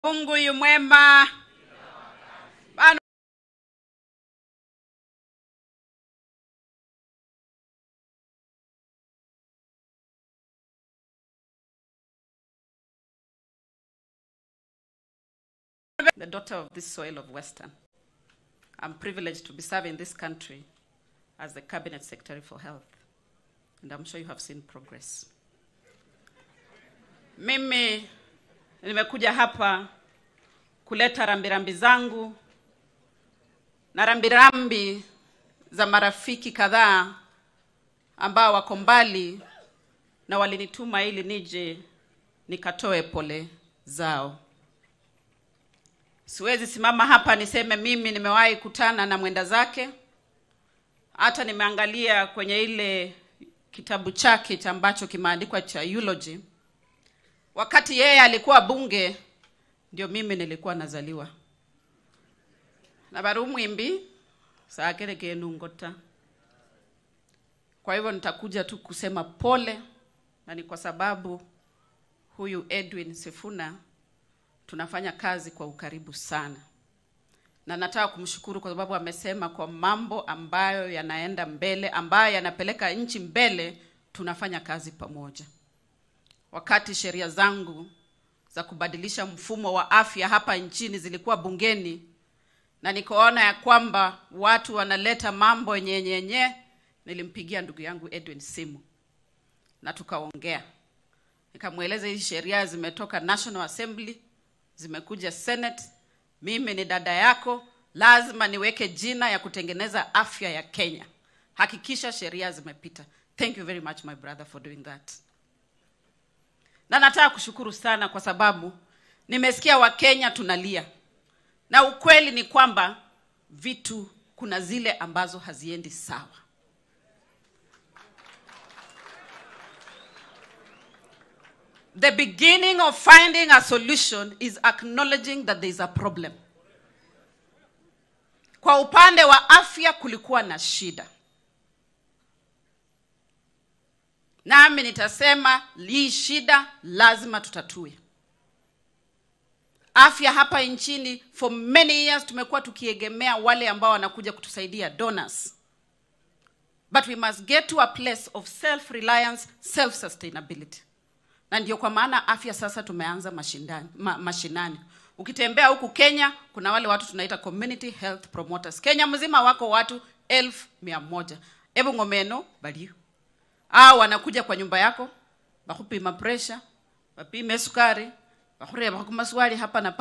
Mungu yu mwema. Bana the daughter of this soil of Western. I'm privileged to be serving this country as the Cabinet Secretary for Health. And I'm sure you have seen progress. Mimi nimekuja hapa kuleta rambirambi zangu na rambirambi za marafiki kadhaa ambao wako mbali na walinituma ili nije nikatoe pole zao. Siwezi simama hapa niseme mimi nimewahi kutana na mwenda zake. Hata nimeangalia kwenye ile kitabu chake cha ambacho kimeandikwa cha eulogy. Wakati yeye alikuwa bunge, ndio mimi nilikuwa nazaliwa na bari umwimbi saakere kenungota. Kwa hivyo nitakuja tu kusema pole, na ni kwa sababu huyu Edwin Sifuna tunafanya kazi kwa ukaribu sana, na nataka kumshukuru kwa sababu amesema kwa mambo ambayo yanaenda mbele, ambayo yanapeleka nchi mbele, tunafanya kazi pamoja. Wakati sheria zangu za kubadilisha mfumo wa afya hapa nchini zilikuwa bungeni, na nikaona ya kwamba watu wanaleta mambo nyenyenye, nilimpigia ndugu yangu Edwin simu na tukaongea, nikamweleza hizi sheria zimetoka National Assembly zimekuja Senate. Mimi ni dada yako, lazima niweke jina ya kutengeneza afya ya Kenya. Hakikisha sheria zimepita. Thank you very much my brother for doing that. Na nataka kushukuru sana kwa sababu nimesikia Wakenya tunalia, na ukweli ni kwamba vitu kuna zile ambazo haziendi sawa. The beginning of finding a solution is acknowledging that there is a problem. Kwa upande wa afya kulikuwa na shida, nami nitasema hii shida lazima tutatue. Afya hapa nchini for many years tumekuwa tukiegemea wale ambao wanakuja kutusaidia donors, but we must get to a place of self reliance, self sustainability na ndio kwa maana afya sasa tumeanza mashindani, ma, mashinani. Ukitembea huku Kenya kuna wale watu tunaita community health promoters. Kenya mzima wako watu elfu mia moja ebu ngomeno balio au wanakuja kwa nyumba yako bakupima pressure, bapime sukari, bakureba ku maswali hapa na